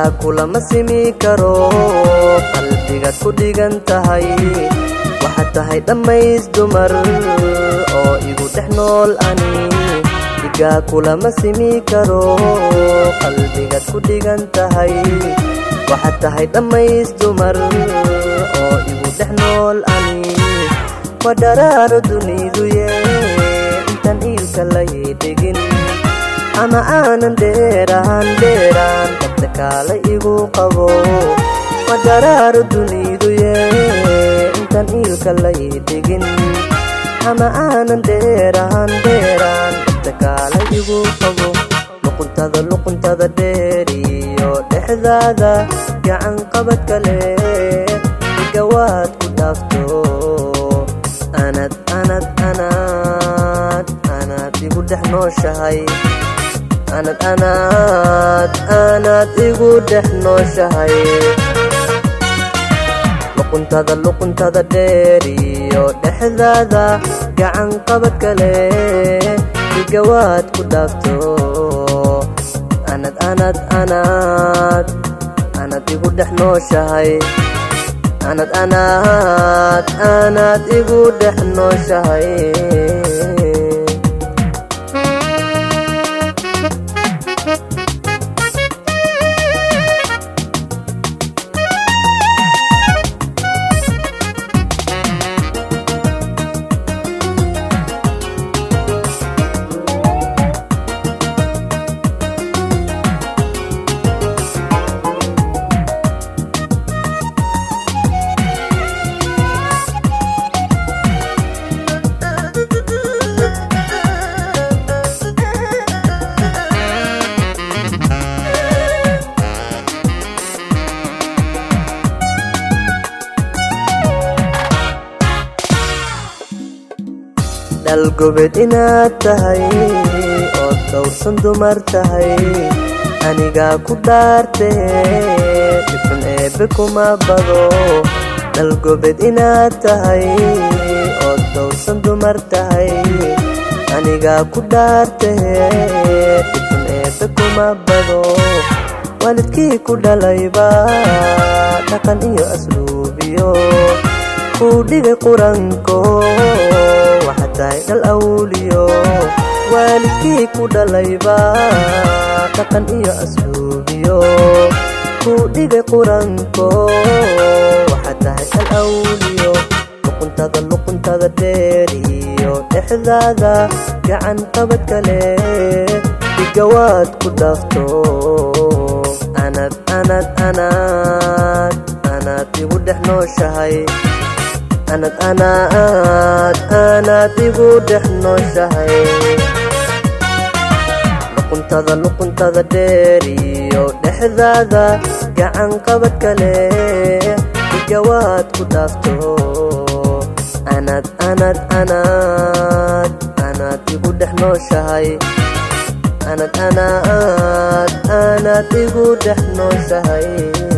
dhigaa kulama simi karo qalbigaad ku dhigan tahay waxaad tahay dhammays dumar oo igu dhex nool ani dhigaa kulama simi karo qalbigaad ku dhigan tahay waxaad tahay dhammays dumar oo igu dhex nool ani ma dharaaro duniduye intaan iilka lay dhigin ama aanan dheeraan dheeraan dabta kaala igu qabo ma dharaaro duniduye intaan iilka lay dhigin ama aanan dheeraan dheeraan dabta kaala igu qabo luquntada luquntada dheeriyo dhexdaada gacan qabad kale igawaad ku dhaafto anad anad anad anaad igu dhex nooshahay anad anad anaad igu dhex nooshahay luquntada luquntada dheeriyo dhexdaada gacan qabad kale igawaad ku dhaafto anad anad anad anad igu dhex nooshahay anad anad anaad igu dhex nooshahay dhalgobed inaad tahay ood dhowrsan dumar tahay anigaa ku dhaartee dhibxun eebbe kuma bado dhalgobed inaad tahay ood dhowrsan dumar tahay anigaa ku dhaartee dhibxun eebbe kuma bado waalidkii ku dhalayba dhaqan iyo asluubiyo kuu dhigay quranko waxaad tahay dhal awliyo waalidkii ku dhalayba dhaqan iyo asluubiyo kuu dhigay quranko waxaad tahay dhal awliyo luquntada luquntada dheeriyo dhexdaada gacan qabad kale dhigawaad ku dhaafto anad anad anad anaad igu dhex nooshahay anad anaad anaad igu dhex nooshahay luquntada luquntada dheeriyo dhexdaada gacan qabad kale igawaad ku dhaafto anad anad anad anaad igu dhex nooshahay anad anaad anaad igu dhex nooshahay